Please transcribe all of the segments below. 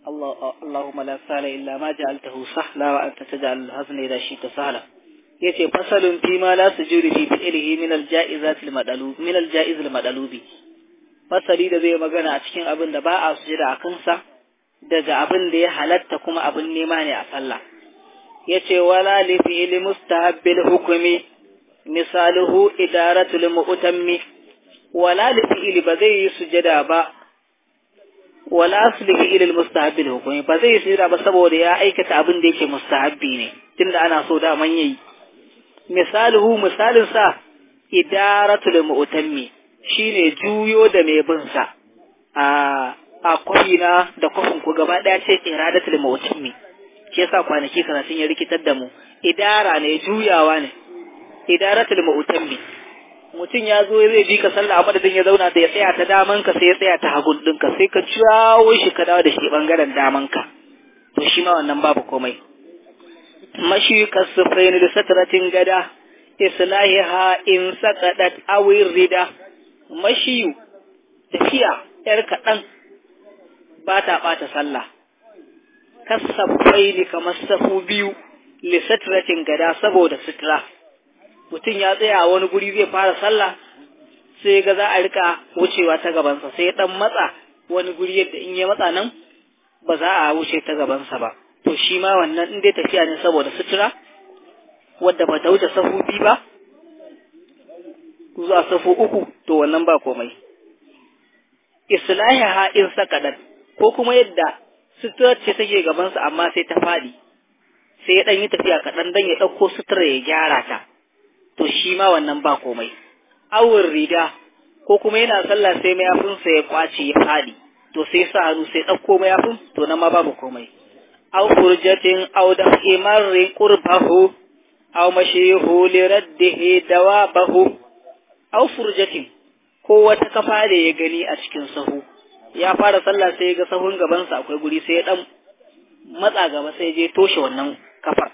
Allahumma la sahla illa ma ja'altahu sahla wa anta taj'al al-hazna idha shi'ta sahla yace fasalun fi ma la sujudu fi fi'lihi min al-ja'izat al-madalub min al-ja'iz al-madalubi fasali da zai magana a cikin abin da ba a sujuda a kansa daga abin da ya halatta kuma abin nema ne a sallah yace wala li fi'li mustahabbil hukmi misaluhu idaratul mu'tammi wala li fi'li ba zai yi sujada ba wala asli fi'li mustahabbil hukmi ba zai yi sujada ba saboda ya aikata abin da yake mustahabbi ne tunda ana so da man yayi misaluhu misalin sa idaratul mu'tammi shine juyo da mai bin sa a a kwafina da kwafin ku gaba daya ce iradatul mu'tammi shi yasa kwanaki karatun ya rikitar da mu idara ne juyawa ne idaratul mu'tammi mutum ya zo zai bi ka sallah a madadin ya zauna da ya tsaya ta daman ka sai ya tsaya ta hagun ɗinka sai ka jawo shi ka dawo da shi bangaren daman ka to shi ma wannan babu komai mashi kasufaini da satratin gada islahiha in saqadat aw rida mashiyu tafiya yar kaɗan ba ta ɓata sallah kasafaini kamar safu biyu lisatratin gada saboda sutura mutum ya tsaya a wani guri zai fara sallah sai ga za a rika wucewa ta gabansa sai dan matsa wani guri yadda in ya matsa nan ba za a wuce ta gabansa ba to shi ma wannan in dai tafiya ne saboda sutura wadda ba ta wuce safu biyu ba zuwa safu uku to wannan ba komai islahiha in sakadat ko kuma yadda suturar ce take gabansa amma sai ta faɗi sai ya ɗan yi tafiya kaɗan don ya ɗauko sutura ya gyara ta to shi ma wannan ba komai awun riga ko kuma yana sallah sai mayafinsa ya kwace ya faɗi to sai sa hannu sai ɗauko mayafin to nan ma babu komai aw furjatin aw da imarri qurbahu aw mashihu li raddihi dawabahu aw furjatin ko wata kafa da ya gani a cikin sahu ya fara sallah sai ya ga sahun gabansa akwai guri sai ya dan matsa gaba sai je toshe wannan kafar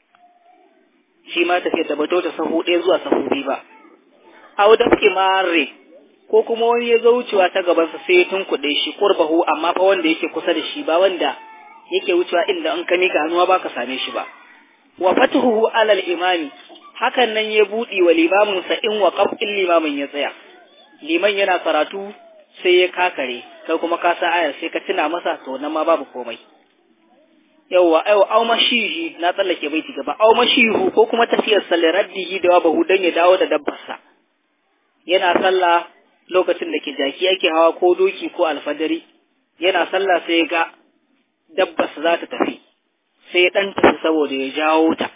shi ma tafiyar da bato ta sahu ɗaya zuwa sahu biyu ba aw da kimare ko kuma wani ya zo wucewa ta gabansa sai ya tunkuɗe shi qurbahu amma fa wanda yake kusa da shi ba wanda yake wucewa inda an ka mika hannuwa ba ka same shi ba wa fatuhu alal imami hakan nan ya buɗe wa limamin sa in wa in limamin ya tsaya liman yana karatu sai ya kakare kai kuma ka sa ayar sai ka tuna masa to nan ma babu komai yawwa ai au mashihi na tsallake baiti gaba au mashihu ko kuma tafiyar sallar raddihi da wabahu dan ya dawo da dabbarsa yana sallah lokacin da ke jaki yake hawa ko doki ko alfadari yana sallah sai ga dabbarsa za ta tafi sai ya dan tafi saboda ya jawo ta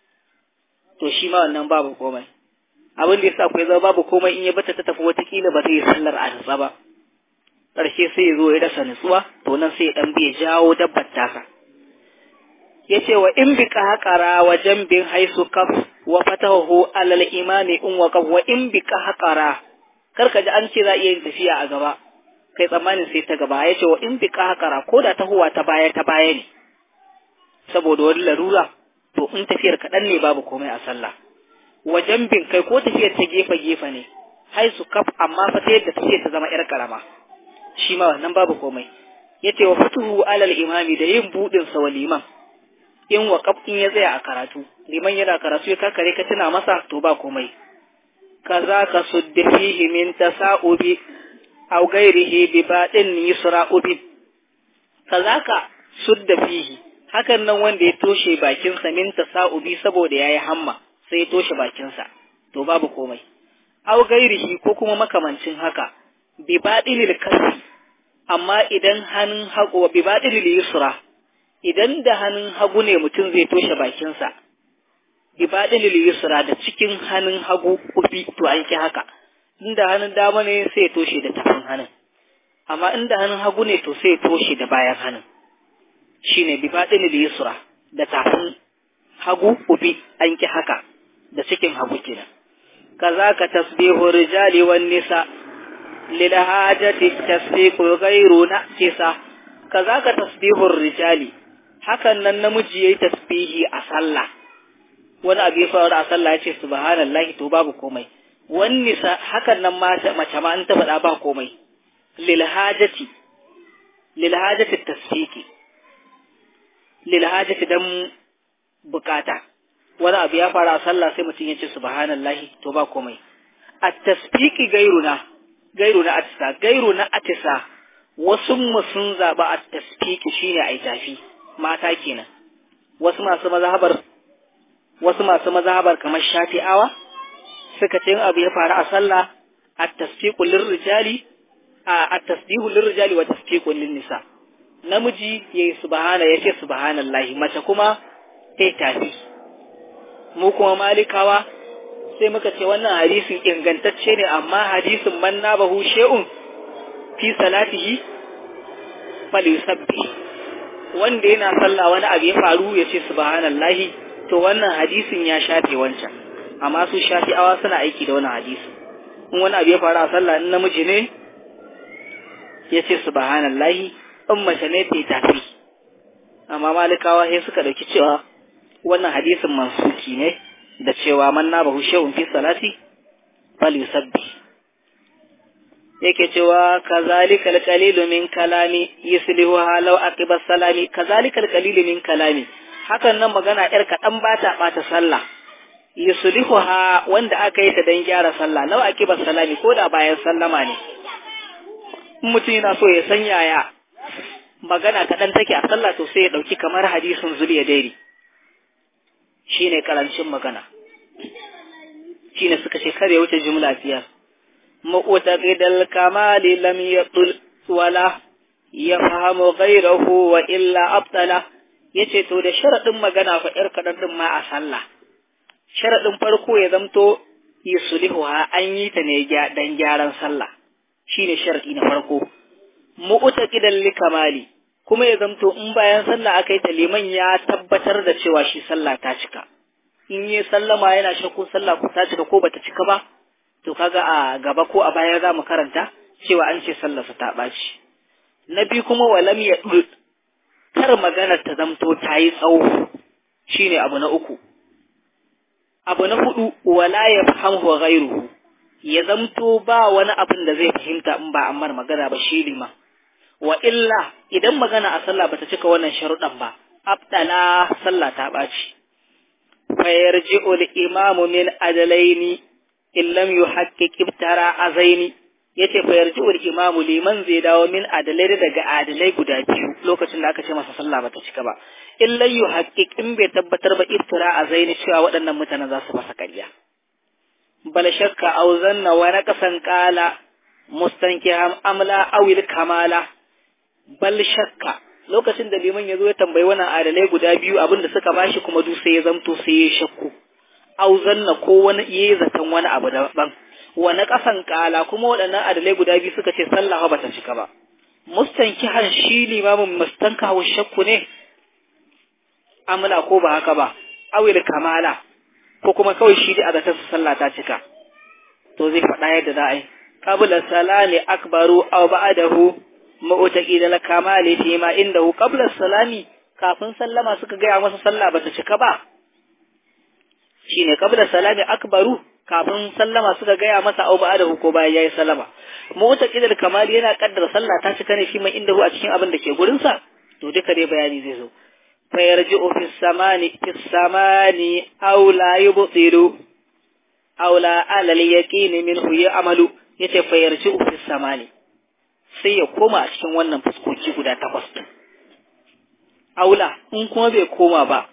to shi ma wannan babu komai abin da yasa akwai zama babu komai in ya bata ta tafi watakila ba zai sallar a nutsa ba ƙarshe sai ya zo ya rasa nutsuwa to nan sai ya dan bai jawo dabbar tasa ya ce wa in bi haƙara wa jambin haisu kaf wa fatahu alal imami in wa kaf wa in bi haƙara karka ji an ce za iya yin tafiya a gaba kai tsammanin sai ta gaba ya ce wa in bi haƙara ko da tahowa ta baya ta baya ne saboda wani larura to in tafiyar kaɗan ne babu komai a sallah wa jambin kai ko tafiyar ta gefe gefe ne haisu kaf amma fa ta yadda tafiyar ta zama yar karama shi ma wannan babu komai yace wa fatuhu alal imami da yin budin sa wa liman in waƙaf in ya tsaya a karatu liman yana karatu ya kakare ka tuna masa to ba komai kaza ka sudda fihi min tasa'ubi aw ghairihi bi badin yusra'ubi kaza ka sudda fihi hakan nan wanda ya toshe bakinsa min tasa'ubi saboda yayi hamma sai ya toshe bakinsa to babu komai aw ghairihi ko kuma makamancin haka bi badilil kasi amma idan hannun haƙo bi badilil yusra idan da hannun hagu ne mutum zai toshe bakinsa, ibadin yusra da cikin hannun hagu kufi to an ki haka, inda hannun dama ne sai toshe da tafin hannun, amma inda hannun hagu ne to sai toshe da bayan hannun, shi ne ibadin yusra da tafin hagu kufi an ki haka da cikin hagu kenan. Kaza ka tasbihu rijali wan nisa lil hajati tasbihu ghayru naqisa kaza ka tasbihur rijali hakan nan namiji yayi tasbihi a sallah wani abu ya faru a sallah ya ce subhanallahi to babu komai wani sa hakan nan mace ma an ta faɗa ba komai lil hajati lil hajati tasfiqi lil hajati dan bukata wani abu ya fara a sallah sai mutum ya ce subhanallahi to ba komai at tasbiqi gairuna gairuna atisa gairuna atisa wasu mu sun zaba at tasbiqi shine ai tafi mata kenan wasu masu mazhabar wasu masu mazhabar kamar shafi'awa suka ce abu ya faru a sallah at-tasfiqu lirrijali a at-tasbihu lirrijali wa tasfiqu lin-nisa namiji yayi subhana yace subhanallahi mace kuma sai tafi mu kuma malikawa sai muka ce wannan hadisin ingantacce ne amma hadisin man nabahu shay'un fi salatihi falyusabbi wanda yana sallah wani abu ya faru ya ce subhanallahi to wannan hadisin ya shafe wancan amma su shafi'awa suna aiki da wannan hadisi in wani abu ya faru a sallah in namiji ne ya ce subhanallahi in mace ne ta tafi amma malikawa sai suka dauki cewa wannan hadisin mansuki ne da cewa man na bahu shehun fi salati fal yusabbi yake cewa kazalika alqalilu min kalami yuslihu halau aqiba salami kazalika alqalilu min kalami hakan nan magana yar kadan bata bata sallah yuslihu ha wanda aka yi ta dan gyara sallah lau aqiba salami ko da bayan sallama ne mutum yana so ya san yaya magana kaɗan take a sallah to sai ya ɗauki kamar hadisin zuliya dairi shi ne ƙarancin magana shi ne suka shekar ya wuce jumla biyar mu'taqidal kamali lam yaqul wala yafhamu ghayrahu wa illa abtala yace to da sharadin magana fa yar kaɗan din ma a sallah sharadin farko ya zamto yusulihuha an yi ta ne dan gyaran sallah shine sharadi na farko mu'taqidan likamali kuma ya zamto in bayan sallah aka yi ta liman ya tabbatar da cewa shi sallah ta cika in yi sallama yana shakku sallah ko ta cika ko bata cika ba to kaga a gaba ko a baya za mu karanta cewa an ce sallarsa ta ɓaci na biyu kuma walam ya kar maganar ta zamto ta yi tsawo shine abu na uku abu na hudu wala ya fahimu ghairuhu ya zamto ba wani abin da zai fahimta in ba ammar magana ba shi liman wa illa idan magana a sallah bata cika wannan sharuɗan ba abdala sallah ta ɓaci fa yarji'u al-imamu min adalaini in lam yuhaqqiq ibtara azaini yace fa yarji'u al-imamu liman zai dawo min adalai daga adalai guda biyu lokacin da aka ce masa sallah bata cika ba in lam yuhaqqiq in bai tabbatar ba ibtara azaini cewa waɗannan mutanen za su masa ƙarya bal shakka aw zanna wa naqasan qala mustankiham amla awil kamala bal shakka lokacin da liman ya zo ya tambayi wannan adalai guda biyu abin da suka bashi kuma duk sai ya zamto sai ya shakku au zanna ko wani yayi zaton wani abu daban wani kasan kala kuma waɗannan adalai guda biyu suka ce sallah ba ta cika ba mustankihan shi limamin mustanka wa shakku ne amla ko ba haka ba awil kamala ko kuma kawai shi da zaton sallah ta cika to zai faɗa yadda za a yi qabla salami akbaru aw ba'dahu ma'utaki da kamali fi ma inda hu qabla salami kafin sallama suka gaya masa sallah bata cika ba shine qabla salami akbaru kafin sallama suka gaya masa au ba da ko bayan yayi sallama ma'utaki da kamali yana kaddara sallah ta cika ne fi ma inda hu a cikin abin da ke gurin sa to duka dai bayani zai zo fa yarji'u fi samani fi samani aw la yubtilu aw la ala al-yaqini minhu ya'malu yace fa yarji'u fi samani sai ya koma a cikin wannan fuskoki guda takwas ɗin. Aula, in kuma bai koma ba,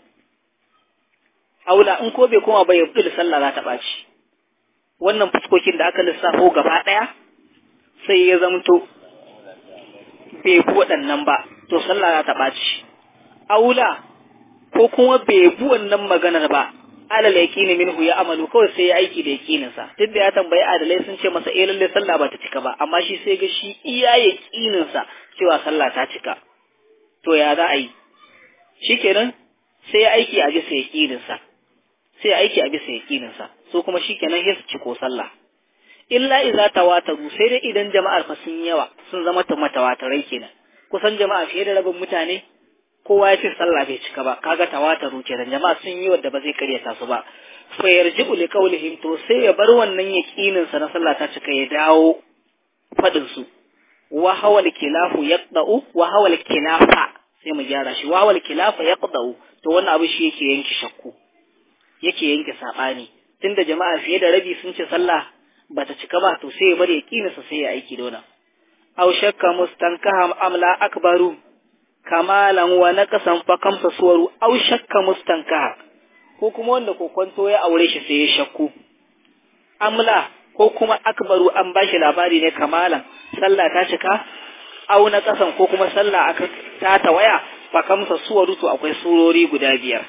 aula, in ko bai koma ba ya fi sallah za ta ɓaci. Wannan fuskokin da aka lissafo gaba ɗaya, sai ya zamto bai bi waɗannan ba, to sallah za ta ɓaci. Aula, ko kuma bai bi wannan maganar ba, alal yaqini minhu ya amalu kawai sai ya aiki da yaqinin sa duk da ya tambayi adalai sun ce masa eh lalle sallah ba ta cika ba amma shi sai ga shi iya yaqinin sa cewa sallah ta cika to ya za a yi shikenan sai ya aiki a bisa yaqinin sa sai ya aiki a bisa yaqinin sa so kuma shikenan ya ci ko sallah illa idza tawataru sai dai idan jama'ar fa sun yawa sun zama mutawatirai kenan kusan jama'a fiye da rabin mutane kowa ya ce sallah bai cika ba kaga tawataru kenan jama'a sun yi wadda ba zai karyata su ba fa yarji'u li qawlihim to sai ya bar wannan yaqinin sa na sallah ta cika ya dawo fadin su wa hawal kilafu yaqda'u wa hawal kilafa sai mu gyara shi wawal kilafa yaqdau to wannan abu shi yake yanke shakku yake yanke sabani tunda jama'a fiye da rabi sun ce sallah bata cika ba to sai ya bari yaqininsa sai ya aiki da wannan aw shakka mustankaha amla akbaru kamalan wa naqasan fa kamsa suwaru aw shakka mustankaha ko kuma wanda kokonto ya aure shi sai ya shakku amla ko kuma akbaru an bashi labari ne kamalan sallah ta cika aw naqasan ko kuma sallah aka ta tawaya fa kamsa suwaru to akwai surori guda biyar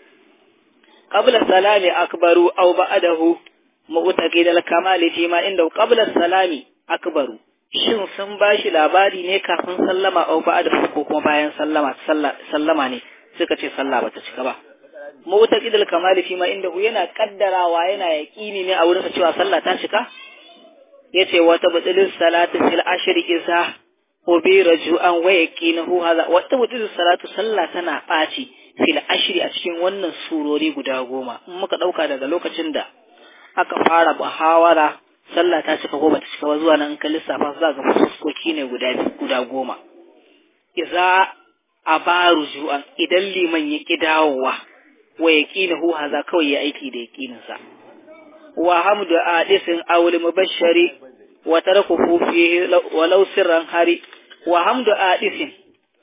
qabla salami akbaru aw ba'dahu mu'taqid al-kamali fi ma inda qabla salami akbaru shin sun ba shi labari ne kafin sallama au ba da ko kuma bayan sallama sallama ne suka ce sallah bata cika ba mutaqid al-kamal fi ma inda yana kaddarawa yana yaqini ne a wurin cewa sallah ta cika yace wa tabdilis salatu fil ashri isa ko bi raju'an wa yaqinahu hadha wa tabdilis salatu sallah tana baci fil ashri a cikin wannan surori guda goma in muka dauka daga lokacin da aka fara muhawara sallah ta cika ko bata cika ba zuwa nan ka lissafa za ga fuskoki ne guda guda goma iza abaru ju'an idan liman ya ki dawowa wa yaqinahu haza kawai ya aiki da yaqinin sa wa hamdu adisin awli mubashshari wa tarakuhu fihi walau sirran hari wa hamdu adisin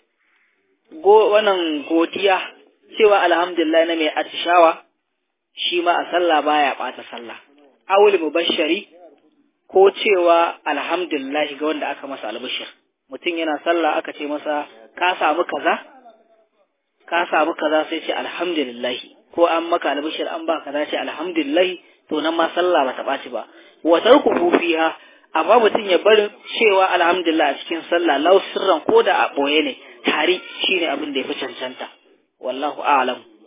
go wannan godiya cewa alhamdulillah na mai atishawa shi ma a sallah baya bata sallah awli mubashshari ko cewa alhamdulillah ga wanda aka masa albishir mutum yana sallah aka ce masa ka samu kaza ka samu kaza sai ce alhamdulillah ko an maka albishir an ba kaza ce alhamdulillah to nan ma sallah bata ɓaci ba wa tarku fiha amma mutum ya bar cewa alhamdulillah a cikin sallah lau sirran ko da a ɓoye ne tari shine abin da ya fi cancanta wallahu a'lam